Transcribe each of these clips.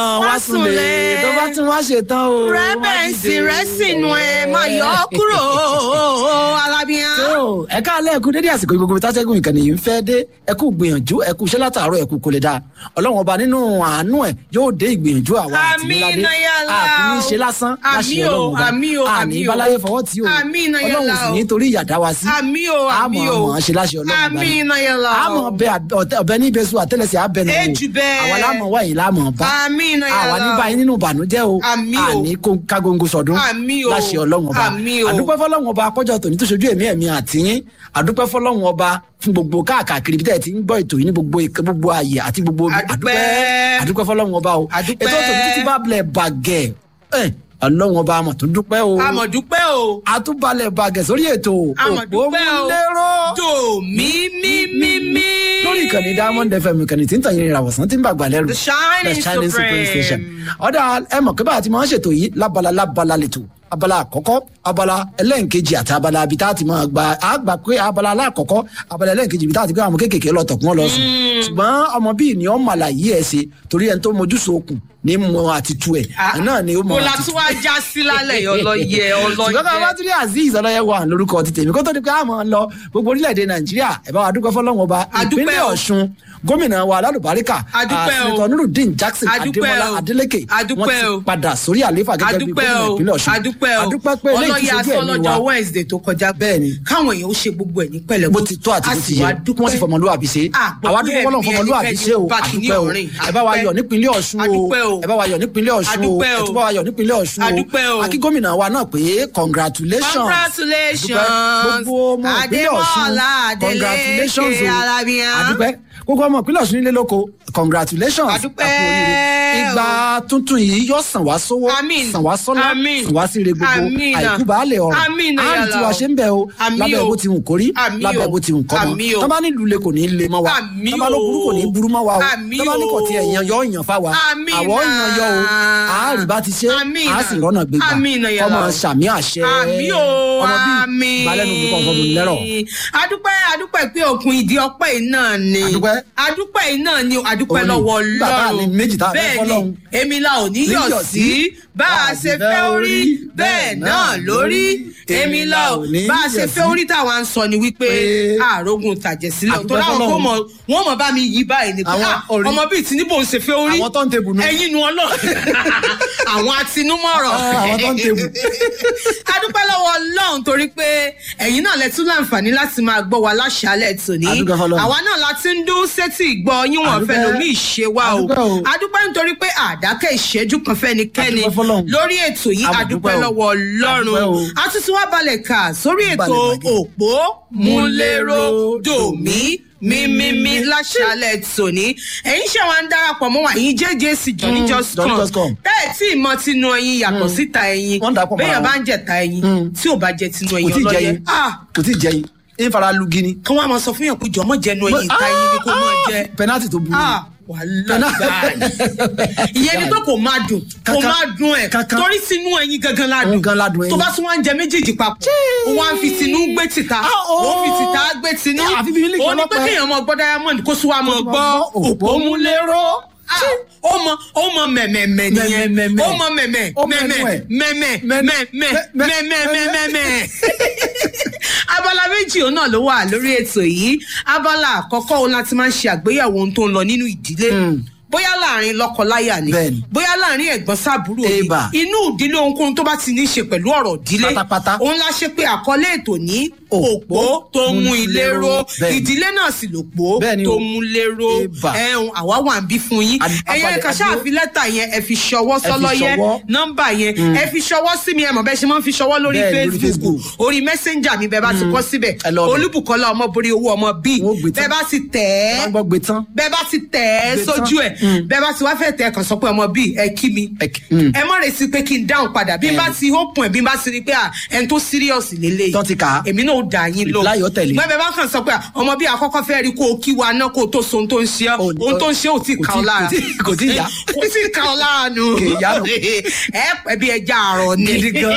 wá súnlé tó bá tún wá ṣetán o. rẹ́bẹ̀nsì rẹ̀ sínú ẹ̀ máa yọ ọ́ kúrò alábíyá. tó ẹ káàlẹ́ ẹ̀kú dédé àsìkò gbogbo tásẹ́gun ìkànnì yìí ń fẹ́ dé ẹ̀kú gbìyànjú ẹ̀kú iṣẹ́ látàárọ̀ ẹ̀kú kò lè dáa ọlọ́run ọba nínú àánú ẹ̀ yóò dé ìgbìyànjú àwa àti Àmín, níládé Nayala. àkùnrin ṣe lásán Àmín láṣẹ o, ọlọ́run ọba àmín o, àní àmín o. báláyé fọwọ́ tí o Àmín, Nayala ọlọ́run sì o. ní torí ìyàdá wa sí àmì o àmì àmọ́ o ọmọ ṣe láṣẹ ọlọ́run ọba àmì ni. Nayala o. àmọ́ ọbẹ̀ ọbẹ̀ ní ibẹ̀ sùn àtẹ́lẹsẹ̀ abẹ nù Ejù bẹ́ẹ̀. àwa lámọ̀ wáyé lámọ̀ bá àmì Nayala àwa ní báyìí nínú ìbànújẹ́ o Àmín o. àní kó- kágóńgó sọdún Àmín o. láṣẹ ọlọ́run ọba Àmín o. àdúpẹ́ fọlọ́run ọba akọ́jọ tòní tó ṣojú ẹ̀mí ẹ̀mí àtìyín àdúpẹ́ fọlọ́run ọba fún gbogbo káàkiri bí tẹ́ ẹ ti ń gbọ́ ètò yìí ní gbogbo ìk- gbogbo ààyè àti gbogbo ibi. Àdúpẹ́. àdúpẹ́ fọlọ́run ọba o Àdúpẹ́. ètò tòní títí bá bilẹ̀ bàgẹ́ ẹ̀ ọlọ́run ọba àmọ̀ tó dúpẹ́ o àmọ̀dúpẹ́ o àtúbalẹ̀ bàgẹ́ sórí ètò àmọ̀dúpẹ́ o òpómúlérò tò mí mí mí mí. lórí ìkànnì diamond fm ìkànnì tí ń tàn yín ìràwọ̀sán tí ń bàgbà lẹ́rù The shining supreme. ọ̀dà ẹ mọ̀ pé bá a ti máa ń ṣètò yìí lábala lábala lẹ́tọ̀ abala àkọ́kọ́ abala ẹlẹ́ǹkejì àti abala ibi tá a ti máa gba a gbà pé abala aláàkọ́kọ́ abala ẹlẹ́ǹkejì ibi tá a ti gbé àwọn kéékèèké lọ tọ̀kún lọ sùn ṣùgbọ́n ọmọ bíi ni ọmọ àlàyé ẹ̀ ṣe torí ẹni tó mojú sókun ní mọ àti tu ẹ̀ náà ni ó mọ mo la àti tún wá já sí lálẹ́ yìí ọlọ́yẹ ṣùgbọ́n ká bá ọlọ́yẹ. tún ní azeez ọlọ́yẹ wà lórúkọ ti tèmi kó tó di pé a máa lọ gbogbo orílẹ̀-èdè nàìjíríà ẹ̀ bá wa dúpẹ́ fọlọ́wọ́n ọba Adúpẹ́ ìpínlẹ̀ o. ọ̀ṣun gómìnà wa alálùbáríkà Adúpẹ́ o. àṣetọ̀ nurudeen jackson Adúpẹ́ adémọlá o. adélékè wọ́n Adúpẹ́ o. ti padà sórí àlééfà gẹ́gẹ́ bí adúpẹ́ gómìnà o ìpínlẹ̀ ọ̀ṣun adúpẹ́ o adúpẹ́ pé eléyìí ti ọlọ́yẹ sojú ẹ̀mí asọ́lọ́jọ́ wa wednesday tó kọjá Bẹ́ẹ̀ ni. káwọn èèyàn ó ṣe gbogbo ẹ̀ ní pẹ̀lẹ́ bó ti tó àti bó ti yẹ wọ́n sì fọmọlúwàbí ṣe Ah, àwa gbogbo dúpẹ́ fọlọ́n ẹ̀mí fọmọlúwàbí ẹnikẹ́ni ṣe o bá ti ní àdúpẹ́ o ọ̀rìn. ẹ bá wa Adúpẹ́. yọ̀ nípínlẹ̀ ọ̀ṣun o Adúpẹ́ o. ẹ bá wa yọ̀ nípínlẹ̀ ọ̀ṣun o Adúpẹ́ o. ẹ tún bá wa yọ̀ nípínlẹ̀ ọ̀ṣun Adúpẹ́ o. o akí gómìnà wa náà pé congratulations congratulations Adúpẹ́. gbogbo ọmọ ìpínlẹ̀ ọ̀ṣun adémọ́lá congratulations adélékè o alábíyá. adúpẹ́ gbogbo ọmọ ìpínlẹ̀ ọ̀ṣun nílé lóko congratulations Adúpẹ́ a kú oríire. ìgbà tuntun yìí yóò sàn wá sówó Àmín. sàn wá sọ́lá Àmín. sàn wá síre gbogbo Àmín náà. àìkú baálé ọ̀rọ̀ Àmín náà àrùn yàrá tí wàá o. ṣe ń bẹ̀ o Àmín lábẹ́ o. bó ti wù kórí Àmín lábẹ́ o. bó ti wù kọ́ Àmín o. mọ́ tọ́ba nílùú le kò ní le mọ́ wa Àmín tọ́ba ló burú kò ní o. burú mọ́ wa o Àmín tọ́ba ní kò o. tiẹ̀ yan yọ ọ̀yàn fa wa Àmín àwọ̀ ọ̀yàn yọ o náà. àárín bá ti ṣe Àmín àá náà. sì rọ́nà gbégbá Àmín náà yàrá ọmọ o. sàmì àṣẹ àmì o ọmọ bíi àmì balẹ̀nu mi kọ́ ọ̀fọ́ mi lẹ́rọ̀ adúpẹ́ adúpẹ́ pé òkun ìdí ọpẹ́ yìí náà ni Adúpẹ́. adúpẹ́ yìí náà ni adúpẹ́ Òun ni. lọ́wọ́ Nígbà tá a ní Ọlọ́run méjì tá a fẹ́ bẹ́ẹ̀ fọ́lọ́run. ni èmi la ò ní yọ̀ Níyọ̀ sí bá a ṣe fẹ́ orí bẹ́ẹ̀ náà lórí èmi la ò bá a ṣe fẹ́ orí táwa ń sọ ni wípé Pé- àrògùn tàjẹ̀sílẹ̀ Adúpẹ́ tó láwọn kó fọ́lọ́run. mọ wọn mọ bá mi yí báyìí ni pé Àwọn ah, orí- ọmọ bíi tinubu ń ṣe fẹ́ orí Àwọn turntable nu. ẹ̀yin nu ọlọ́run àwọn atinúmọ̀rọ̀ Ah, àwọn turntable. adúpẹ́ lọ́wọ́ ọlọ́run torí pé ẹ̀yin náà lẹ tún láǹfààní láti máa gbọ́ wa láṣálẹ̀ tòní Adúpẹ́ fọlọ́run. àwa náà la ti ń dún sétí ìgbọ́ yín wọ́n fẹ́ Adúpẹ́. lomi ìṣe wa o Adúpẹ́ o. adúpẹ́ nítorí pé àdákẹ́ ìṣẹ́jú kan fẹ́nikẹ́ni Adúpẹ́ fọlọ́run. lórí ètò yìí Adúpẹ́ adúpẹ́ o. lọ́wọ́ ọlọ́run Adúpẹ́ o. a tún ti wá balẹ̀ kà sórí ètò Balẹ̀ bàgẹ́. òpó múlẹ́rọ dòmí mímímí láṣálẹ̀ tòní ẹ̀yin ṣe wa ń darapọ̀ mọ́ wa yín jẹ́jẹ́ sí johnny Mm, just Johnny come Just Come. bẹ́ẹ̀ tí ìmọ̀ tinú ẹyin yàtọ̀ síta ẹyin Wọ́n dàpọ̀ mọ́ra bẹ́ẹ̀ wọn. bá ń jẹ̀ta ẹyin tí ò bá jẹ tinú kò ẹyin tí ì ọlọ́yẹ jẹyin ah kò tí ì jẹyin ń fara lu gini. kí wọ́n á máa sọ fún yàn pé jọmọ́ jẹnu ẹyin ìta ẹyin ni kò máa jẹ penalty tó burú. ah wàhálà gbáà ìyẹn ni pé kò máa dùn kò Kankan. máa dùn ẹ Kankan. torí tinú ẹyin gangan ládùn Òun gan ládùn ẹyin. tó bá tún wá ń jẹ méjèèjì papọ̀ ó wá ń fi tinú gbé tìta Ah, oh. ó fi tìta gbé tinú Eh, àfi bí mílíkì ó ní pé ọlọ́pẹ́. kéèyàn mọ gbọ́ diamond kó sún wa mọ gbọ́ òpómúléró Ah, ó mọ ó mọ mẹ̀mẹ̀mẹ̀ nìyẹn Mẹ̀mẹ̀mẹ̀. ó mọ mẹ̀mẹ̀ Ó mẹ́nu mẹ̀mẹ̀ ẹ̀. mẹ̀mẹ̀ Mẹ́- mẹ̀mẹ̀ mẹ̀mẹ̀ mẹ̀mẹ̀ abala méjì òun náà ló wà lórí ètò yìí abala àkọ́kọ́ òun láti máa ń ṣe àgbéyẹ̀wò ohun tó ń lọ nínú ìdílé bóyá láàrin lọ́kọláya ni Bẹ́ẹ̀ni. bóyá láàrin ẹ̀gbọ́n sábúrò ni Eba. inú ìdílé ohunkóhun tó bá ti ní í ṣe pẹ̀lú ọ̀rọ̀ ìdílé Pátápátá. òun la ṣe pé àkọlé ètò ní òpó tó mú ilé ró Bẹ́ẹ̀ni. ìdílé náà sì lòpó Bẹ́ẹ̀ni tó o. mú ilé ró Eba. ẹ̀hún àwa wà ń bí fún yín Ad- ẹ̀yin abalẹ̀- ẹ̀ka ṣáà adúró. fi lẹ́tà yẹn ẹ fi ṣọwọ́ fi sọ́lọ́yẹ ṣọwọ́. nọ́mbà yẹn ẹ fi ṣọwọ́ sí mi ẹ mọ̀ bẹ́ẹ̀ ṣe máa ń fi ṣọwọ́ lórí Bẹ́ẹ̀ni, lórí Facebook Facebook. orí messenger mi bẹ́ẹ̀ bá ti kọ́ síbẹ̀ Ẹ lọ bẹ̀. olúbùkọ́lá ọmọbìnrin owó ọmọ bíi Wọ́n gbé tán. bẹ́ẹ̀ bá ti tẹ̀ ẹ́ wọ́n gbọ́ gbé tán. bẹ́ẹ̀ bá ti tẹ̀ ẹ́ Gbé sójú tán. ẹ̀ bẹ́ẹ̀ bá ti wá fẹ́ tẹ̀ ẹ́ kàn sọ pé ọmọ bíi ẹ kí mi Ẹ kí- mm. ẹ mọ̀ retí pé kí n dáhùn padà bí n bá ti open ẹ̀ bí n bá ti rí pé à ẹni tó serious lélẹ̀ Tán ti kà á. èmi náà ó dà yín lọ Reply ó tẹ̀lé. gbẹ́bẹ̀ bá kàn sọ pé ọmọ bí àkọ́kọ́ fẹ́ rí kó o kí wa náà kó o tó so ohun tó ń ṣe ọ́ Ò- ohun tó ń ṣe ò tí kò kà tí- ọ́ lára kò tí- kò tí yá. kò tí kà ọ́ lára nù Kì í yá nù. ẹ pẹ́ bí ẹja àrọ̀ ni Gidi gan.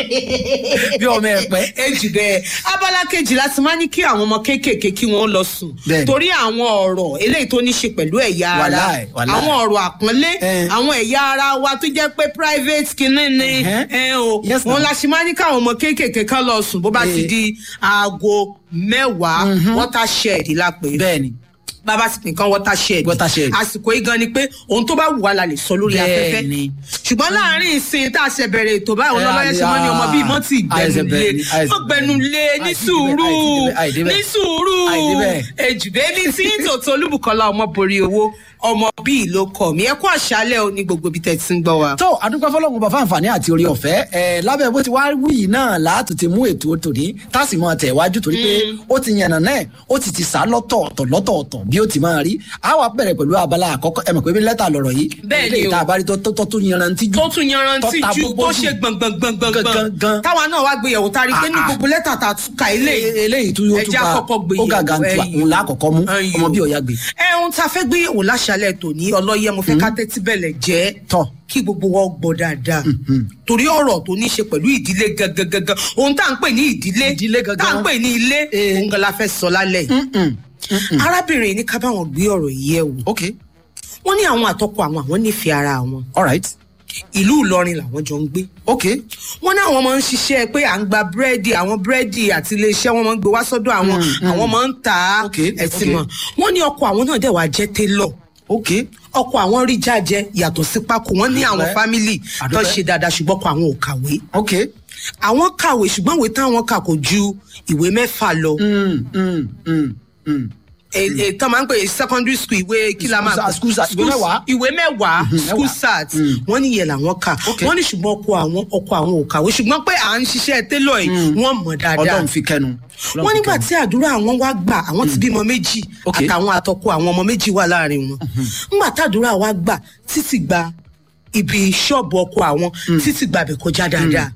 bí ọmọ ẹ pẹ. èjì bẹ́ẹ̀ abala kejì láti máa ní kí àwọn ọmọ kéékèèké kí wọ́n lọ sùn Bẹ́ẹ̀ni. torí àwọn ọ̀rọ̀ eléyìí tó ní ṣe pẹ̀lú ẹ̀yà ara Wàláì, wàláì. àwọn ọ̀rọ̀ àpọ́nlé Eh. àwọn ẹ̀yà ara wa tó jẹ́ pé private kìíní ni Ẹ̀hẹ́. ẹ o Yes, wọn ma'am. la ṣe máa ní káwọn ọmọ kéékèèké kan lọ sùn bó bá ti Eh. di aago mẹ́wàá watershed la pè é bẹ́ẹ̀ni bàbá sì nìkan watershed Watershed. àsìkò yìí gan ni pé ohun tó bá wù wá la lè sọ lórí afẹ́fẹ́ Bẹ́ẹ̀ni. ṣùgbọ́n láàrin ìsìn tá a ṣe bẹ̀rẹ̀ ètò báyìí Eh, olólọ́yẹ ṣe mọ́ ni ọmọ bíi mọ́ ti àìsè bẹ̀rẹ̀ gbẹnulé ni, àìsè mọ́ gbẹnulé bẹ̀rẹ̀. ní Àìdí sùúrù bẹ́ẹ̀, àìdí bẹ́ẹ̀, ní sùúrù àìdí bẹ́ẹ̀. èjìdé ní tí tòótọ́ olúbùkọ́lá ọmọ borí owó ọmọ bíi ló kọ mí ẹ kú àṣálẹ́ o ní gbogbo ibi tẹ́ ti ń gbọ́ wa. tó adúpẹ́ fọlọ́run bàbá àǹfààní àti orí ọ̀fẹ́ ẹ̀ lábẹ́ bó ti wá wí yìí náà láti ti mú ètò tòní tásì mọ́ tẹ̀ wájú torí pé ó ti yànnà náà ó ti ti sá lọ́tọ̀ọ̀tọ̀ lọ́tọ̀ọ̀tọ̀ bí ó ti máa rí a wá bẹ̀rẹ̀ pẹ̀lú abala àkọ́kọ́ ẹ mọ̀ pé bí lẹ́tà lọ̀rọ̀ yìí Bẹ́ẹ̀ ni eléyìí o. tá a bá rí tó tó tó tún yanrantí jù tó tún yanrantí ta ju gbogbo tó ṣe gbọ̀ngbọ̀ngbọ̀ngbọ̀ngbọ̀n Gangan. táwa náà wá gbéyàwó tá a rí i pé ní Ah, ah. gbogbo lẹ́tà tá a tún ka ilé E- eléyìí tún yóò tún ẹja bá kọ́kọ́ gbé ó gàgà ń tu ẹyìn. òun lákọ̀ọ́kọ́ mú Ẹyìn ọmọ o. bí ọ̀yá gbé ẹ ohun tá a fẹ́ gbé yẹ̀wò láṣálẹ̀ tòní ọlọ́yẹ mo fẹ́ ká tẹ́tí bẹ̀lẹ̀ jẹ́ Tọ́. kí gbogbo wa gbọ́ dáadáa torí ọ̀rọ̀ tó ní í ṣe pẹ̀lú ìdílé gangan gangan ohun tá à ń pè ní ìdílé Ìdílé gangan. tá à ń pè ní ilé Eh. òun gan la fẹ́ sọ lálẹ́ yìí arábìnrin yìí ní ká báwọn gbé ọ̀rọ̀ yìí yẹ̀ wò ok wọ́n ní àwọn àtọkọ àwọn àwọn nífẹ̀ẹ́ ara wọn alright ìlú Ìlọrin làwọn jọ ń gbé ok wọ́n ní àwọn máa ń ṣiṣẹ́ pé à ń gba búrẹ́dì àwọn búrẹ́dì àti iléeṣẹ́ wọn máa ń gbé wá sọ́dọ̀ àwọn àwọn máa ń tà á Okay, ẹ̀sìn okay. mọ̀ wọ́n ní ọkọ àwọn náà dẹ̀ wá jẹ́ télọ̀ ok ọkọ àwọn rí jájẹ yàtọ̀ sí pákó wọ́n ní àwọn Àdúpẹ́. fámìlì tó Àdúpẹ́. ṣe dáadáa ṣùgbọ́n ọkọ àwọn ò kàwé ok àwọn kàwé ṣùgbọ́n ìwé táwọn kà kò ju ìwé mẹ́fà lọ mm, mm, mm, mm. ètò máa ń pè é secondary school ìwé kí la máa School- school start, ìwé mẹ́wàá. ìwé mẹ́wàá school mẹ́wàá. start wọ́n ní ìyẹn làwọn kà Okay. wọ́n ní ṣùgbọ́n ọkọ àwọn ọkọ àwọn ò kàwé ṣùgbọ́n pé à ń ṣiṣẹ́ télọ̀ yìí wọ́n mọ̀ dáadáa ọlọ́run fi kẹnu Ọlọ́run wọ́n fi nígbà kẹnu. tí àdúrà àwọn wá gbà àwọn ti bímọ méjì Okay. àtàwọn àtọkọ àwọn ọmọ méjì wà láàrin wọn nígbà tàdúrà wá gbà títí gba ibi ṣọ́ọ̀bù ọkọ àwọn títí gba bẹ̀ kọjá dáadáa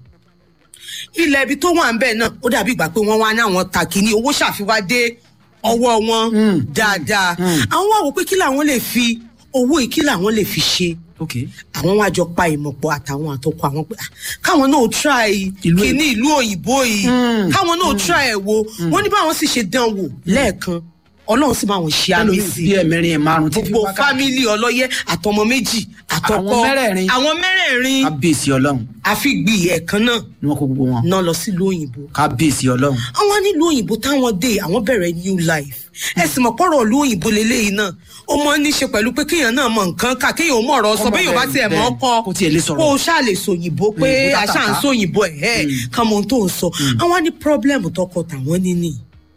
ilẹ̀ ibi tó wà ń bẹ̀ náà ó dàbí ìgbà pé wọ́n wá ní àwọn takìní owó ṣàfiwá dé ọwọ́ wọn dáadáa àwọn wá wò pé kí làwọn lè fi owó yìí kí làwọn lè fi ṣe ok àwọn wá jọ pa ìmọ̀pọ̀ àtàwọn àtọkọ àwọn pé ah, káwọn náà try Ìlú kíní ìlú òyìnbó yìí káwọn náà try ẹ̀ wo wọ́n ní báwọn sì ṣe dán wò lẹ́ẹ̀kan ọlọ́run sì máa wọn ṣe àmì ẹlòmíì sí bí ẹ̀mẹrin ẹ̀ márùn tí fi gbogbo wá ká- fámìlì ọlọ́yẹ àtọmọ méjì àtọkọ Àwọn mẹ́rẹ̀ẹ̀rin. àwọn mẹ́rẹ̀ẹ̀rin kábíyèsí ọlọ́run àfi gbì ẹ̀kan náà ni wọ́n kó gbogbo wọn náà lọ sílùú òyìnbó kábíyèsí ọlọ́run àwọn nílùú òyìnbó táwọn dé àwọn bẹ̀rẹ̀ new life ẹ sì mọ̀ pọ̀rọ̀ ìlú òyìnbó leléyìí náà ó mọ ní ṣe pẹ̀lú pé kéèyàn náà mọ nǹkan kà kéèyàn ó mọ̀ ọ̀rọ̀ sọ Ọmọ bẹ́ẹ̀ yóò bá bẹ́ẹ̀ tiẹ̀ mọ̀ ọ́ bẹ́ẹ̀, kọ́ kó tiẹ̀ lè sọ̀rọ̀. kó o ṣáà lè sòyìnbó pé Òyìnbó àṣà ń tàtàtà. sòyìnbó ẹ̀ ẹ́ kàn mọ́ ohun tó ń sọ àwọn ní problem tọkọ tàwọn níní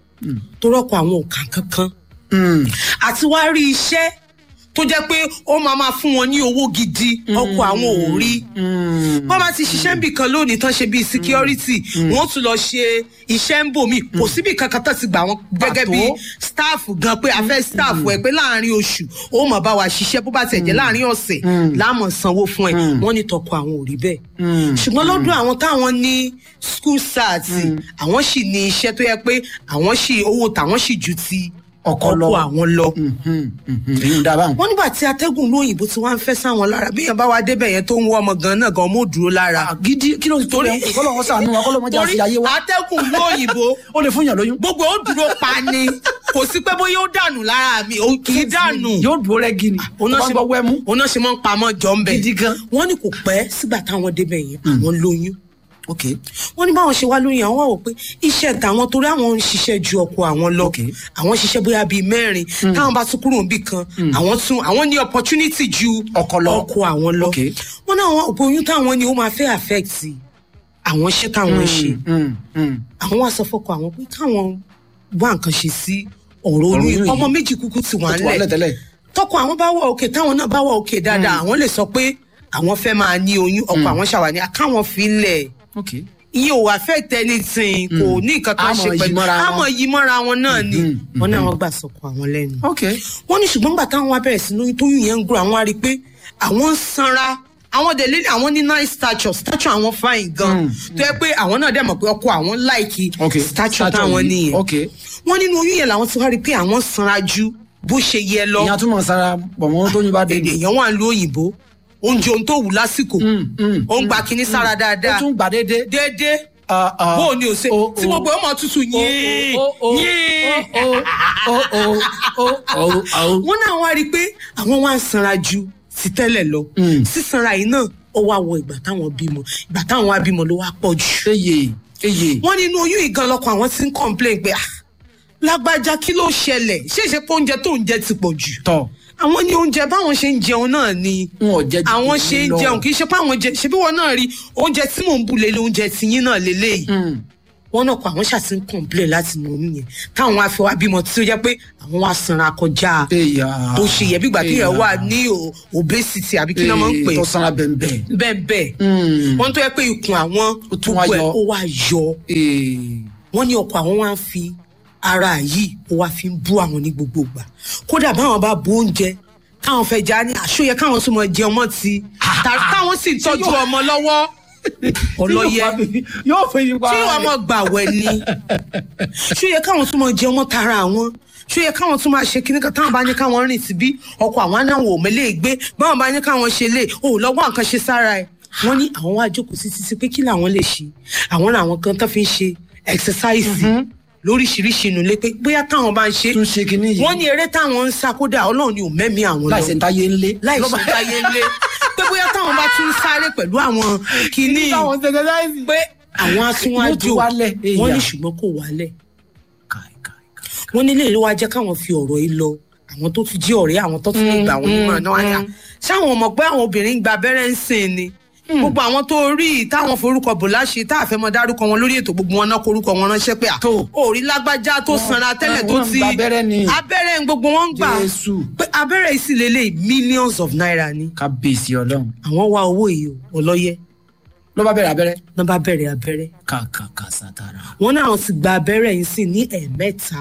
tó rọ́pò àwọn ò kàn kankan Mm. àti wá rí iṣẹ́ tó jẹ́ pé ó máa máa fún wọn ní owó gidi ọkọ àwọn ò rí Mm. wọ́n máa ti ṣiṣẹ́ níbì kan lónìí tán ṣe bíi security wọ́n tún lọ ṣe iṣẹ́ ń bò mí kò síbì kankan tán ti gbà wọ́n gẹ́gẹ́ Pàtó. bíi staff gan pé a fẹ́ staff ẹ̀ pé láàrin oṣù ó mọ̀ bá wa ṣiṣẹ́ bó bá tẹ̀ jẹ́ láàrin ọ̀sẹ̀ láàmọ̀ sanwó fún ẹ̀ wọ́n ní tọkọ àwọn ò rí bẹ́ẹ̀ ṣùgbọ́n lọ́dún àwọn táwọn ní school sat àwọn sì ní iṣẹ́ tó yẹ pé àwọn sì owó tàwọn sì ju ti Ọkọ ọkọ lọ. àwọn lọ Mhm, mhm. èyí ń dábàá wọ́n nígbà tí atẹ́gùn lóyìnbó tí wọ́n á ń fẹ́ sáwọn lára bí yẹn bá wa débẹ̀ yẹn tó ń wọ ọmọ gan náà gan mọ́ dúró lára. gidi kí ló ti torí kọ́lọ́ wọn sànú wa kọ́lọ́ wọn jà sí ayé wa atẹ́gùn lóyìnbó ó lè fún yàn lóyún gbogbo ó dúró pa ni kò sí pé bóyá ó dànù lára mi ò kì í dànù. yóò dúró rẹ́gí ni tó bá ń gbọ́ wẹ́mú òun náà ṣe máa ń pamọ́ jọ ń bẹ̀. Gidi gan. wọ́n ní kò pẹ́ sígbà táwọn débẹ̀ yẹn àwọn lóyún ok wọ́n ní báwọn ṣe wá lóyún àwọn wá wò pé iṣẹ́ tàwọn torí àwọn ń ṣiṣẹ́ ju ọkọ àwọn lọ Okay. àwọn ṣiṣẹ́ bóyá bíi mẹ́rin táwọn bá tún kúrò níbì kan àwọn tún àwọn ní opportunity ju Ọkọ lọ. ọkọ àwọn lọ Okay. wọ́n ní àwọn òpó oyún táwọn ní ó máa fẹ́ affect àwọn iṣẹ́ táwọn ń ṣe Mm, mm. àwọn wá sọ fọ́kọ àwọn pé káwọn wá nǹkan ṣe sí ọ̀rọ̀ Ọ̀rọ̀ oyún oyún ọmọ yìí. méjì kúkú ti wà ó ti wà ńlẹ̀ lẹ́tẹ̀lẹ̀ tọkọ àwọn bá wà òkè táwọn náà bá wà òkè dáadáa àwọn lè sọ pé àwọn fẹ́ máa ní oyún ọkọ àwọn ṣàwà ní akáwọn fi ń lẹ̀ ok ìyẹn ò affect anything kò ní nǹkan kan Àmọ́ ṣe yí pẹ̀lú mọ́ra wọn. àmọ́ yí mọ́ra wọn náà ni Mhm, wọ́n ní àwọn gbà sọ̀kọ àwọn lẹ́nu ok wọ́n ní ṣùgbọ́n gbà táwọn wá bẹ̀rẹ̀ sí lóyún tóyún yẹn ń gbọ́ àwọn á rí i pé àwọn ń sanra àwọn délé àwọn ní nice stature stature àwọn fine gan tó yẹ pé àwọn náà dẹ̀ mọ̀ pé ọkọ àwọn láìkí ok stature táwọn yìí. nìyẹn ok wọ́n nínú oyún yẹn làwọn ti wá rí i pé àwọn sanra ju bó ṣe yẹ lọ ìyẹn túmọ̀ sára pọ̀ mọ́ tóyún bá dé èdè èèyàn wà ń lo òyìnbó oúnjẹ ohun tó wù lásìkò ó ń gba kinní sára ó dáadáa tún gbà déédéé. déédéé Ah, ah. bó o ní o ṣe Oh, tí oh. gbogbo ọmọ tútù yín Oh, oh, oh, yín oh, oh, oh, oh, oh, oh. wọ́n náà wá rí i pé àwọn wá ń sanra ju sí tẹ́lẹ̀ lọ sísanra yìí náà ó wá wọ ìgbà táwọn bímọ ìgbà táwọn wá bímọ ló wá pọ̀ jù eye eye. wọ́n nínú oyún ìgan lọkọ àwọn tí ń complain pé ah lágbájá kí ló ṣẹlẹ̀ ṣé ìṣe pé oúnjẹ tó ń jẹ ti pọ̀ jù tọ àwọn ní oúnjẹ báwọn ṣe ń jẹun náà ni n ò jẹ jù àwọn jù ṣe ń lọ. jẹun kì í ṣe pé àwọn jẹ ṣe bí wọn náà rí oúnjẹ tí mò ń bu lélẹ̀ oúnjẹ tiyín náà lélẹ̀ yìí wọn náà kọ àwọn ṣàtì ń complain láti nù oyún yẹn táwọn wá fi wá bímọ tí ó jẹ pé àwọn wá sanra kọjá eya bó ṣe yẹ bí ìgbà tí yẹn wà ní o- obesity àbí kí ló máa ń pè tó sanra bẹ́ẹ̀ bẹ́ẹ̀ bẹ́ẹ̀ wọ́n tó yẹ pé ikùn àwọn Ó tún wá gbogbo ẹ̀ yọ. ó wá yọ bẹ́ẹ̀. wọ́n ní ọkọ àwọn wá ń fi ara yìí ó wá fi ń bú àwọn ní gbogbo ìgbà kódà báwọn bá bu oúnjẹ káwọn fẹ́ já ní àṣọyẹ káwọn tún mọ jẹun mọ́ ti tàbí táwọn sì ń tọ́jú ọmọ lọ́wọ́ ọlọ́yẹ yóò fẹ́ yín pa tí wọ́n mọ̀ gbà wẹ̀ ni ṣọyẹ káwọn tún mọ jẹun mọ́ tara àwọn ṣọyẹ káwọn tún máa ṣe kíní kan táwọn bá ní káwọn rìn síbí ọkọ àwọn anáwó òmẹlẹ gbé báwọn bá ní káwọn ṣe lè ò lọ́wọ́ nǹkan ṣe sára ẹ̀ wọ́n ní àwọn wá jókòó sí títí pé kí làwọn lè ṣe àwọn làwọn kan tó fi ń ṣe ẹ̀xẹ̀sáìsì lóríṣiríṣi inú ilé pé bóyá táwọn bá ń ṣe tún ṣe kinní yìí wọ́n ní eré táwọn ń sá kódà ọlọ́run ni ò mẹ́mí àwọn lọ láìsẹ̀ ń táyé ńlé. láìsí táyé ńlé pé bóyá táwọn bá tún sáré pẹ̀lú àwọn kinní táwọn ṣẹ̀ṣẹ̀ láìsí. pé àwọn Yóò asúnwájú tún wálẹ̀, wọ́n ní èèyàn. ṣùgbọ́n kò wálẹ̀ Kai, kai, kai. wọ́n nílé ló wá jẹ́ káwọn fi ọ̀rọ̀ yìí lọ àwọn tó tún jí ọ̀rẹ́ àwọn tó tún lè gbà wọ́n nímọ̀ràn náà wáyà ṣáwọn ọmọ pé àwọn obìnrin ń gba abẹ́rẹ́ ń sìn ni gbogbo àwọn tó rí i táwọn forúkọ bò láṣẹ tá a fẹ́ mọ dárúkọ wọn lórí ètò gbogbo wọn náà korúkọ wọn ránṣẹ́ pé à Tó. òrí lágbájá tó sanra tẹ́lẹ̀ tó wọ́n ń ti gba abẹ́rẹ́ ni. abẹ́rẹ́ ń gbogbo wọn ń gbà Jésù. pé abẹ́rẹ́ yìí sì lélẹ̀ millions of naira ni kábíyèsí ọlọ́run àwọn wá owó yìí o ọlọ́yẹ ló bá bẹ̀rẹ̀ abẹ́rẹ́. náà bá bẹ̀rẹ̀ abẹ́rẹ́ kàkàkà sátara. wọn náà ti gba abẹ́rẹ́ yìí sí ní ẹ̀ẹ̀mẹ́ta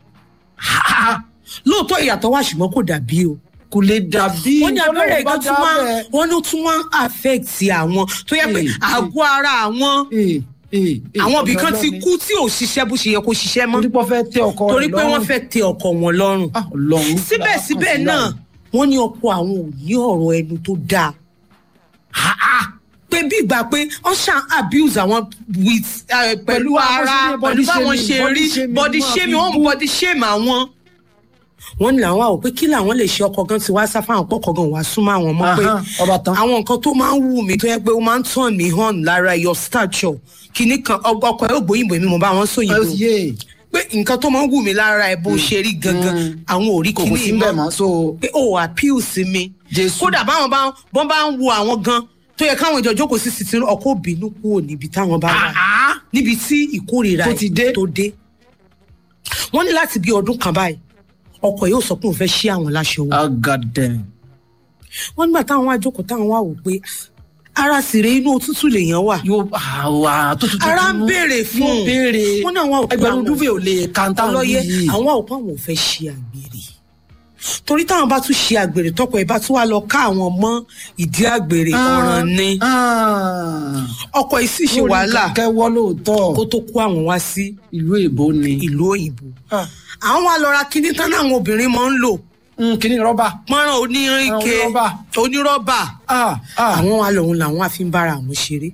lóòótọ́ ìyàtọ̀ wà ṣùgbọ́n kò dàbí o kò lè dàbí. wọ́n ní abẹ́rẹ́ ìgbà tún máa dábẹ́. wọ́n ló tún máa ń affect àwọn tó yẹ pé Eh, àgọ́ ara àwọn Eh, eh, eh, àwọn ibìkan ọ̀dọ̀ ti Ọlọ́run. kú tí ò ṣiṣẹ́ bó ṣe yẹ kó ṣiṣẹ́ mọ́ torí pé wọ́n fẹ́ tẹ ọkọ rẹ̀ torí pé wọ́n lọ́rùn. fẹ́ tẹ ọkọ wọn lọ́rùn Ah, Ọlọ́run. síbẹ̀síbẹ̀ náà wọ́n ní ọkọ àwọn ò ní ọ̀rọ̀ ẹnu tó dáa pé bí ìgbà pé wọ́n ṣàn abuse àwọn with eh, pẹ̀lú Pẹ̀lú àwọn ara ṣe ní body pẹ̀lú báwọn shaming, ṣe body rí shaming, body wọ́n shaming fi wọ́n bú. body shame àwọn. wọ́n ní làwọn àwò pé kí làwọn lè ṣe ọkọ gan ti wá sá fáwọn pọkọ gan wá súnmọ́ àwọn mọ̀ pé Ahán, ọba tán. àwọn nǹkan tó máa ń wù mí tó yẹ pé ó máa ń tàn mí hàn lára your stature kìíní kan ọkọ ẹ ò gbóyìnbó èmi mo bá wọn sóyìnbó yé pé nǹkan tó máa ń wù mí lára ẹ bó ṣe rí gangan àwọn ò rí kò kò sí kìíní bẹ́ẹ̀ mọ́ mọ́ so pé ó appeal sí mi Jésù. kódà báwọn bá wọn bá ń wo àwọn gan tó yẹ káwọn ìjọ jókòó sí sitin ọkọ òbínú kúrò níbi táwọn bá wà níbi tí ìkórìíra Tó ẹ̀ ti dé. tó dé wọ́n ní láti bí ọdún kan báyìí ọkọ yóò sọ pé òun fẹ́ ṣí àwọn láṣọ wọn ah god damn. wọ́n nígbà táwọn wá jókòó táwọn wá wò pé "Ah, ara sì rè inú òtútù lèèyàn wà yóò àwà tó tutù ara ń béèrè fún yóò béèrè wọ́n ní àwọn òpin ẹgbẹ̀rún dúfẹ́ ò lè kàńtà ọlọ́yẹ yìí. àwọn òpin àwọn ò fẹ́ ṣe àgbèrè torí táwọn bá tún ṣe àgbèrè tọkọ ẹ bá tún wá lọ ká àwọn mọ ìdí àgbèrè ọ̀ràn ni ọkọ yìí sì ṣe wàhálà kẹwọ́ lóòótọ́ kó tó kó àwọn wá sí ìlú èbó ni. ìlú òyìnbó àwọn wa lọ ra kíní tán náà àwọn obìnrin máa ń lò kìíní rọ́bà. pọ́nrán onírìnke Onírọ́bà. onírọ́bà Ah, ah. àwọn wa lòun làwọn àfi ń bára àwọn ṣeré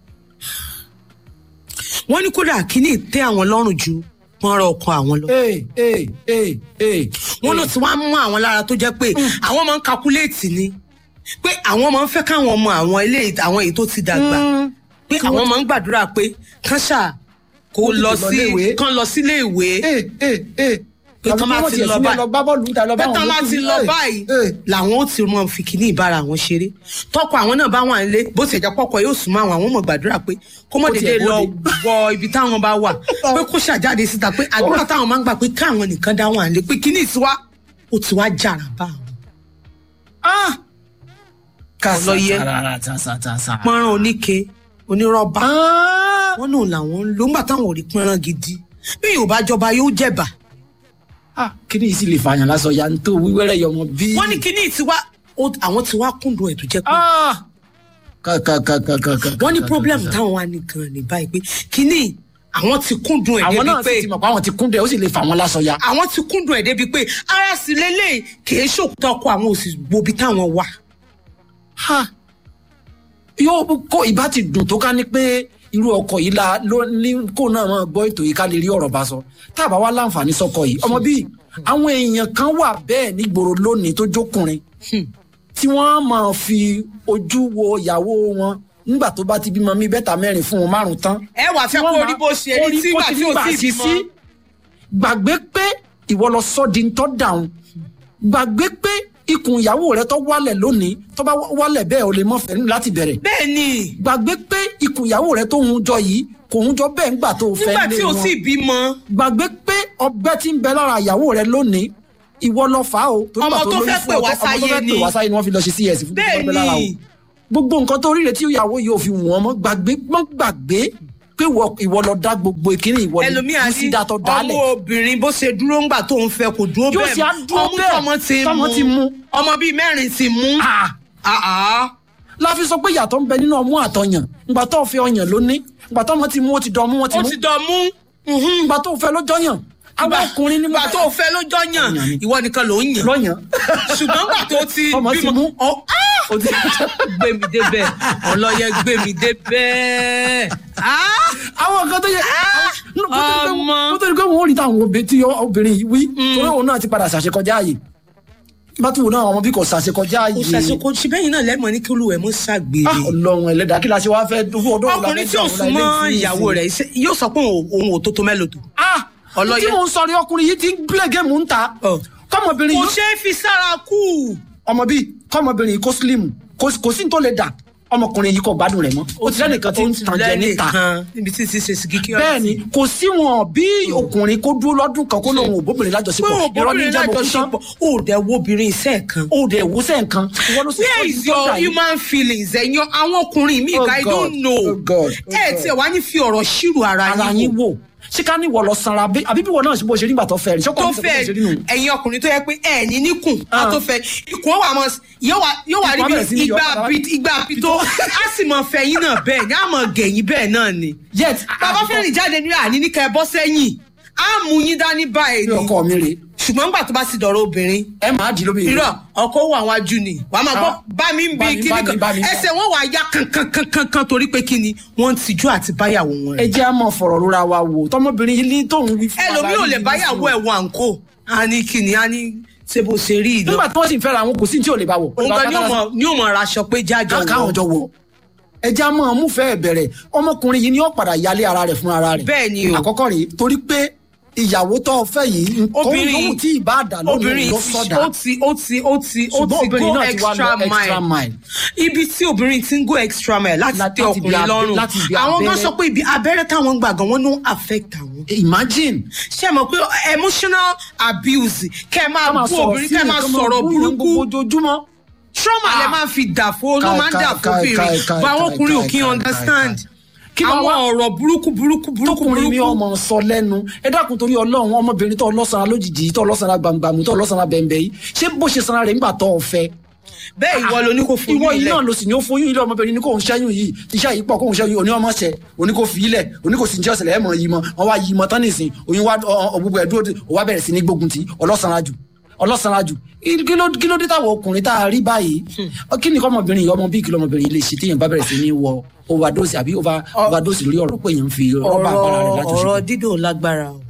wọ́n ní kódà kíní tẹ́ àwọn lọ́rùn ju pọ́nrán ọkọ àwọn lọ ee ee ee ee. wọ́n ló ti wá mú àwọn lára tó jẹ́ pé àwọn máa ń kakuléètì ni pé àwọn máa ń fẹ́ káwọn ọmọ àwọn ilé àwọn èyí tó ti dàgbà pé àwọn máa ń gbàdúrà pé kán ṣáà kó Kó tètè lọ lọ sí léèwé. kán lọ sílé ìwé ee ee ee. pé tán bá ti lọ báyìí lọ gbá bọ́ọ̀lù níta lọ bá pé wọn tán bá yòókù ti ní- lọ ee, báyìí ee. làwọn ó ti mọ fi kíní ìbára àwọn ṣeré tọkọ àwọn náà bá wà nílé bó ti ẹjọ pọkọ yóò súnmọ́ àwọn àwọn ọmọ gbàdúrà pé kó mọ Kó tiẹ̀ dédé lọ bóde. wọ ibi táwọn bá wà pé kó ṣàjáde síta pé àdúrà táwọn máa ń gbà pé káwọn nìkan dá wà nílé pé kíní ìtiwá ó ti wá jàrà bá àwọn Ah! Ọlọ́yẹ. Kásátara tásátásá. pọ́nrán oníke onírọ́bà Ah! wọn náà làwọn ń lò ńgbà táwọn ò rí pọ́nrán gidi bí yóò bá jọba yóò jẹ̀bà Ah, kíní yìí sì lè fààyàn lásán ya ń tó wíwẹ́rẹ́ yọmọ bí. wọ́n ní kíní ìtiwá ó- àwọn ti wá kúndùn ẹ̀ tó jẹ́ pé Ah! kàkàkàkàkà. wọ́n ní problem táwọn wá ní gan ní báyìí pé kínní àwọn ti kúndùn ẹ̀ àwọn débi náà pé sì ti mọ̀ pé àwọn ti kún dẹ̀ ó sì lè fà wọ́n lásọ ya. àwọn ti kúndùn ẹ̀ débi pé ara sì lélẹ̀ kìí ṣòkòtò ọkọ àwọn òsì gbobi táwọn wà. ha yóò kó ìbá ti dùn tó ká ní pé irú ọkọ yìí la ló ní kó náà máa gbọ́ ètò yìí ká lè rí ọ̀rọ̀ bá sọ tá a bá wá láǹfààní sọkọ yìí ọmọ bíi àwọn èèyàn kan wà bẹ́ẹ̀ nígboro lónìí tó jókùnrin tí wọ́n á máa fi ojú wo ìyàwó wọn nígbà tó bá ti bímọ mí bẹ́tà mẹ́rin fún wọn márùn tán ẹ wà fẹ́ kó rí bó ṣe rí tí ìgbà tí ò tí ì bímọ. gbàgbé pé ìwọ lọ sọ di ntọ́ dàrún gbàgbé pé ikùn ìyàwó rẹ tó wálẹ̀ lónìí tó bá wálẹ̀ bẹ́ẹ̀ o lè mọ̀ fẹ́ láti bẹ̀rẹ̀ bẹ́ẹ̀ ni gbàgbé pé ikùn ìyàwó rẹ tó hun jọ yìí kò hun jọ bẹ́ẹ̀ ńgbà tó fẹ́ nígbà lé tí ò wọn tí ì bímọ. gbàgbé pé ọgbẹ́ tí ń bẹ lára ìyàwó rẹ lónìí ìwọ lọ fà á o torí Ọmọ pàtó tó lóyún fẹ́ fún pè ọ wá tó- ọmọ tó sáyé fẹ́ ni. pè wá sáyé ni wọ́n fi lọ ṣe cs fún bẹ́ẹ̀ ọgbẹ́ lára o ni gbogbo nǹkan tó rí rẹ tí ìyàwó yìí ò fi wọ́n mọ́ gbàgbé mọ́ gbàgbé pé ìwọ- ìwọ lọ dá gbogbo ìkíní ìwọ ni ẹlòmíà ní sídàtọ̀ dálẹ̀ ọmọ obìnrin bó ṣe dúró ńgbà tó ń fẹ́ kò dúró Yóò bẹ́ẹ̀ ṣe á dúró ọmú bẹ́ẹ̀. tọmọ ti Tọmọ ti mú. ọmọ bíi mẹ́rin ti mú. Ah! Ah, ah. la fi sọ pé ìyàtọ̀ ń bẹ nínú ọmú àtọyàn ìgbà tó fẹ́ ọyàn lóní ìgbà tó ọmọ ti mú ó ti dán ọmú wọn ti ó mú ti dán mú. ìgbà tó fẹ́ lójọ́ yàn àwọn ọkùnrin ní ìgbà tó fẹ́ lójọ́ yàn Ọyàn ni. ìwọ nìkan ló ń yàn lọ́yàn ṣùgbọ́n ìgbà tó ti Ọmọ ti mú. ọ- ah! ó ti gbé mi débẹ̀ ọlọ́yẹ gbé mi débẹ̀. Ah! àwọn nǹkan tó yẹ ọmọ. kó tó di pé wọn ò rí táwọn obìnrin tí obìnrin yìí wí torí òun náà ti padà ṣàṣekọjá ààyè bá tún wò náà àwọn bí kò ṣàṣekọjá kò ààyè ṣàṣekò ṣe bẹ́yìn náà lẹ́mọ̀ ní kí olúwẹ̀ mú Ah, ṣàgbére. Ọlọ́run ẹlẹ́dàá kí la ṣe wáá fẹ́ dúró ọdún ọ̀la ọkùnrin tí ò súnmọ́ ìyàwó rẹ̀ ṣe- yóò sọ pé òun òun ò tó tó mẹ́lòó tó. Ọlọ́yẹ. tí mò ń sọrí ọkùnrin yìí ti ń play game ń ta Ọ. kọ́mọbìnrin kò yìí ṣeé fi sára kú. ọmọ bíi kọ́mọbìnrin yìí kó slim kò kò sí ní tó lè dà ọmọkùnrin yìí kò gbádùn rẹ̀ mọ́ ó ti lẹ́nìkan tí ń tàn jẹ níta lẹ́nìkan níbi tí ti ṣe sìgìkì bẹ́ẹ̀ ni kò sí wọn bí ọkùnrin kó dúró lọ́dún kan kó lóun ò bóbìnrin pé lájọṣepọ̀ o irọ́ ní bóbìnrin jẹ́ bókú tán lájọṣepọ̀ o dẹ̀ wo obìnrin iṣẹ́ kan. ó dẹ̀ wúsẹ̀ nǹkan ìwọ ló sì where sọ is ní your sọ́jà yìí. human feelings ẹ̀yin àwọn ọkùnrin mi Oh I God, don't know. oh God, oh ẹ God. tiẹ̀ wá ní fi ọ̀rọ̀ ṣírù ara ara yín wò ṣé ká ní ìwọ lọ sanra bí- àbí bí ìwọ náà ṣe bó ṣe nígbà tó fẹ́ rí ṣọ́kọ́ tó mi sọ pé fẹ́ bó ṣe rí nù. ẹ̀yin ọkùnrin tó yẹ pé ẹ̀ ní níkùn á Ah. tó fẹ́ ikùn ó wà mọ́ yóò wá yóò wá rí Ikùn á bẹ̀rẹ̀ sí bí ní yọ igba padà wá. pi- igba pito á sì mọ fẹ́ yín náà bẹ́ẹ̀ ni á mọ gẹ̀yìn bẹ́ẹ̀ náà ni. yet bàbá fẹ́ rìn jáde ní àní ní kẹ́ ẹ bọ́ sẹ́yìn á mú yín dání báyìí bí ni ọkọ mi rè ṣùgbọ́n nígbà tó bá sì dọ̀rọ̀ obìnrin ẹ máa dì lóbi irọ́ ọkọ wà wájú ni wà á máa gbọ́ Ah. bá mi ń Bá bi mi, kíní bá mi, kan bá mi. ẹsẹ̀ wọn wà á yá kankankankan torí pé kíni wọ́n ń tijú àti báyàwó wọn ẹ rẹ̀ jẹ́ àmọ́ fọ̀rọ̀ rora wa wò tọmọbìnrin yìí ní tóun wí fún ẹlòmíì ò lè báyàwó ẹ̀ wọ àǹkó á ní kíni á ní ṣe bó ṣe rí ìlú nígbà tí wọ́n sì ń fẹ́ra àwọn kò sí ní tí ò lè bá wọ̀ òun gan ni ó mọ ni ó mọ raṣọ pé jájọ káwọn wọ jọ wọ̀ ẹ jẹ́ àmọ́ amúfẹ́ bẹ̀rẹ̀ ọmọkùnrin yìí ni ó padà yálé ara rẹ̀ fún ara rẹ̀ Bẹ́ẹ̀ ni o. àkọ́kọ́ rèé torí pé ìyàwó tó fẹ́ yìí nǹkan obìnrin lóhùn tí ìbá dà lónìí obìnrin ló ti sọ̀dà ó ti ó ti ó ti ó ṣùgbọ́n ti obìnrin go náà ti wá extra lọ extra mile mile ibi tí obìnrin ti ń go extra mile láti Láti tẹ ibi ọkùnrin abẹ- lọ́rùn láti ibi àwọn gan abẹ́rẹ́. sọ pé ibi abẹ́rẹ́ táwọn ń gbà gan wọ́n ló ń affect àwọn imagine ṣé ẹ mọ̀ pé emotional abuse kẹ́ ẹ máa ká máa bú sọ̀rọ̀ obìnrin kẹ́ ẹ máa sílẹ̀, ká sọ̀rọ̀ bú yàn burúkú gbogbo ojoojúmọ́ trauma lẹ Ah. máa fi dàfo ló Kai, máa ń kai, dàfo kai, kai, bìnrin kai, bá àwọn kai, ọkùnrin ò kai, kí kai, understand kai. Kí máa àwọn wá- ọ̀rọ̀ burúkú burúkú burúkú tọkùnrin mi burúkú ọmọ sọ lẹ́nu ẹ dákun torí Ọlọ́run ọmọbìnrin tó lọ́sànán lójijì tó lọ́sànán gbàngbàmù tó lọ́sànán bẹ̀m̀bẹ̀ yìí ṣé bó ṣe sanra rẹ̀ nígbà tó o fẹ́ bẹ́ẹ̀ ìwọ ló ní kó fún ìwọ mi yìí ilẹ̀ náà ló sì ní ó foyún ilé ọmọbìnrin ní kò ń ṣẹ́yún yìí iṣẹ́ yìí pọ̀ kò ń ṣẹ́yún òní ọmọ ṣẹ òní kò fi ilẹ̀ òní kò sì ń jẹ́ ọ̀sẹ̀ lẹ́ẹ̀mọ̀ yìí mọ́ wọn wá yìí mọ́ tán nìsín oyún wá gbogbo ẹ̀ dúró ó wá bẹ̀rẹ̀ sí ní gbógun ti ọlọ́sànán jù ọlọ́sànán jù kí ló kí ló dé táwọn ọkùnrin tá a rí báyìí kí ni kọ́mọbìnrin yìí ọmọ bíi kí lọ́mọbìnrin yìí lè ṣe téèyàn bá bẹ̀rẹ̀ sí ní wọ overdose àbí over- overdose lórí ọ̀rọ̀ pé èèyàn ń fi rọ́bà agbára rẹ̀ láti ọ̀rọ̀ ṣe dídò lágbára o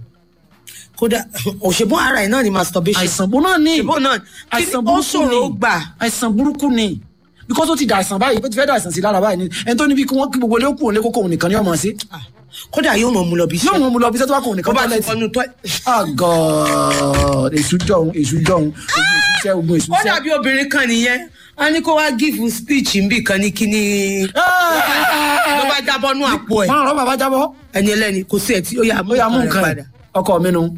kódà òṣèbó ara ẹ̀ náà ni masturbation àìsàn bó náà ní òṣèbó náà kí àìsàn ni ó burúkú ṣòro ni gbà àìsàn burúkú ni because ó ti dà àìsàn báyìí ó ti fẹ́ dà àìsàn sí lára báyìí ni ẹni tó níbi kí wọ́n kí gbogbo ilé kù òun lé kókó òun nìkan ní ọmọ sí Ah, kódà yóò mọ̀ mú lọ bí yóò iṣẹ́ mú un lọ bí sẹ́tọ́ wá kó òun bó nìkan bá ti tọ́lẹ̀tì kọnu tọ́ ah god èṣù jọ̀hún èṣù jọ̀hún ogun èṣù sẹ́ ogun èṣù ó sẹ́. dàbí obìnrin kan nìyẹn a ní kó wá give speech nbí kan ní kíní ló bá jábọ́ nú àpò ẹ̀ máa rọ́ bàbá jábọ́ ẹni ẹlẹ́ni kò sí ẹ̀ tí ó yà ó yà mú nǹkan padà ẹ̀ ọkọ mi nu.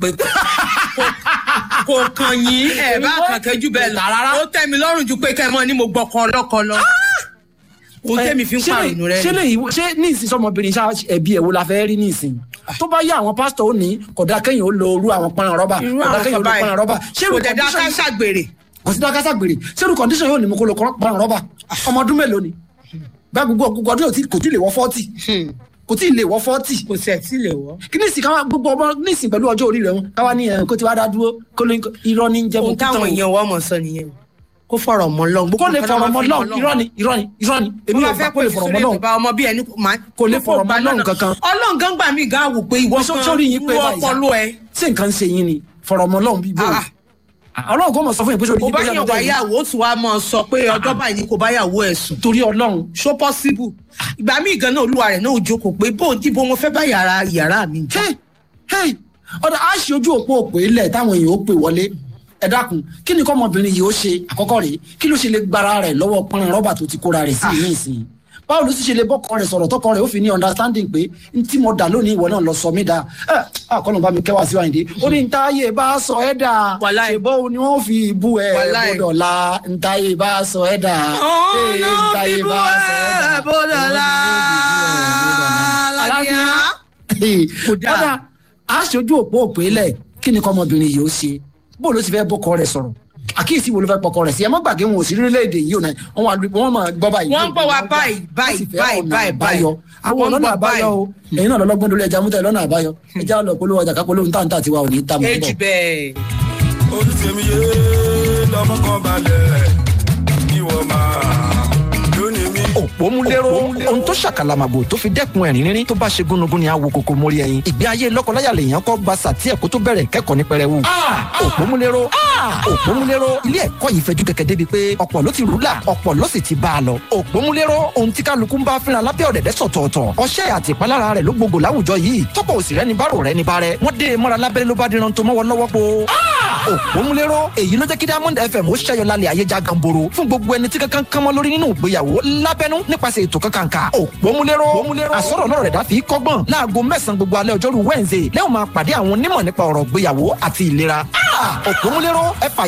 kò kàn yín ẹ̀ bá kàkẹ́ jù bẹ́ẹ̀ lọ Rárá. ó tẹ́ mi lọ́rùn ju pé kẹ́ ẹ mọ́ ni mo gbọ́kọ ọlọ́kọ lọ ohun tẹ́mi fi ń pàrọ̀ rẹ ṣé lè yí ṣé ní ìsìn sọmọbìnrin ṣá ẹbí ẹ̀ wo la fẹ́ rí ní ìsìn tó bá yá àwọn pásítọ̀ ó ní kódà kẹ́yìn ó lo orú àwọn pọ́nrán rọ́bà irú kódà àwọn kẹ́yìn ó lo bàbá pọ́nrán rọ́bà yìí kò dẹ̀ dá ká ṣàgbèrè kò sí dákásá gbèrè sẹ́rù kọ́ndíṣàn yóò ní mo kó lo pọ́nrán rọ́bà ọmọ ọdún mélòó ni bá gbogbo gbogbo ọdún yóò ti- kò tí ì lè wọ fọ́tì kò tí ì lè wọ fọ́tì kò sí ẹ̀ tí lè wọ́. kí ní ìsìn káwá gbogbo ọmọ ní ìsìn pẹ̀lú ọjọ́ orí rẹ̀ wọn káwá ní ẹ̀ kó ti wá dá dúró kó ló ń irọ́ ní jẹ́ ohun mo kú tán táwọn o. èèyàn wọ́n mọ̀ sọ nìyẹn kó fọ̀rọ̀ mọ́ lọ́n. kó lè fọ̀rọ̀ mọ́ lọ́hùn irọ́ ni irọ́ ni irọ́ ni èmi ò fẹ́ kó lè fọ̀rọ̀ mọ́ lọ́hùn bá ọmọ bí ẹni máa Kò lè fọ̀rọ̀ mọ́ lọ́hùn kankan. ọlọ́run gan gbà mí gan wò pé ìwọ Sọ- sórí yín pé wọ́n báyìí sá. ọpọlọ ẹ. ṣé nǹkan ń ṣe yín ni fọ̀rọ̀ mọ́ lọ́hùn bíi bóyá Ah. ọlọ́run kò mọ̀ sọ fún yín pé sórí kò yín bá pé yàn lẹ́nu tẹ́ yín. wáyàwó tí wàá mọ̀ sọ pé ọjọ́ báyìí ni kò bá yàwó ẹ̀ sùn. torí ọlọ́run ṣó possible ìgbà míì gan náà olúwa rẹ̀ náà ò jókòó pé bóun tí bó mo fẹ́ bá yàrá yàrá mi jẹ́. hey hey ọ̀dà á ṣe ojú òpó òpè ilẹ̀ táwọn èèyàn ó pè wọlé ẹ dákun kí ni kọ́mọbìnrin yìí ó ṣe àkọ́kọ́ rèé kí ló ṣe lè gbára rẹ̀ lọ́wọ́ pọ́nrán rọ́bà tó ti kóra rẹ̀ sí ìní ìsìn báwo ló sì ṣe lè bọ́kọ rẹ̀ sọ̀rọ̀ tọkọ rẹ̀ ó fi ní understanding pé n tí mo dà lónìí ìwọ náà lọ sọ mí dà ẹ àkọlù bá mi kẹwàá sí wáyé ó ní ntáyé bá sọ ẹ dà Wàláì. ṣèbó ni wọn fi bú ẹ Wàláì. bódò la ntáyé bá sọ ẹ dà Ee, ntáyé bá sọ ẹ dà. Kò dáa. kódà a ṣojú òpó òpè lẹ̀ kí ni kọ́mọbìnrin yìí ó ṣe bó ló ti fẹ́ bọ́kọ rẹ̀ sọ̀rọ̀ àkíyèsí wo ló fẹ́ pọkọ rẹ̀ sí ẹ má gbàgbé wọn ò sí lórílẹ̀‐èdè yìí ò náà wọn wà wọn máa gbọ́ báyìí. Wọ́n ń gbọ́ wa báyìí, báyìí, Wọ́n sì fẹ́ báyìí, ọ̀nà báyìí, àbáyọ. àwọn Wọ́n ń ọlọ́nà gbọ́ àbáyọ o ẹ̀yin náà lọ́lọ́gbọ́n lórí ẹja mútẹ́ lọ́nà àbáyọ ẹja lọ polówó ọjà kápolówó ntàntà tiwa ò ní í ta mọ́ èjì bọ̀. bẹ́ẹ̀. olùsèmíye lọmọ kan balẹ̀ ìwọ máa lónìí mi. òpómúléró ohun tó ṣàkàlàmàgbò tó fi dẹ́kun ẹ̀rín rírín tó bá ṣe gúnugún ni àwo kòkó mórí ẹyin ìgbé ayé lọ́kọláya lèèyàn kọ́ gba sàtí ẹ̀kọ́ tó bẹ̀rẹ̀ kẹ́kọ̀ọ́ ní pẹrẹwu. òpómúléró òpómúléró ilé ẹ̀kọ́ yìí fẹjú kẹ̀kẹ́ débi pé ọ̀pọ̀ ló ti rúlà ọ̀pọ̀ ló sì ti bá a lọ. òpómúléró ohun tí kálukú ń bá fínra lábẹ́ ọ̀dẹ̀dẹ̀ sọ̀tọ̀ọ̀tọ̀ ọṣẹ́ àti ìpalára rẹ̀ ló gbogbo láwùjọ yìí tọ́pọ̀ òsì rẹ̀ ní bárò rẹ̀ ní bárẹ̀ wọ́n dé e mọ́ra lábẹ́rẹ́ ló bá díran tó mọ́wọ́ lọ́wọ́ po. òpómúléró èyí ló jẹ́ kí diamond fm ó ṣẹ́yọ lálẹ́ ayé já gamboro fún gbogbo ẹni tí kankan kan mọ́ lórí nínú ìgbéyàwó lábẹ́nú nípasẹ̀ ètò kankanka òpómúléró àsọ̀rọ̀ náà rẹ̀ dá fi kọ́gbọ́n láago mẹ́sàn-án gbogbo alẹ́ ọjọ́rú wednesday lẹ́yìn máa pàdé àwọn onímọ̀ nípa ọ̀rọ̀ ìgbéyàwó àti ìlera òpómúléró ẹ̀fà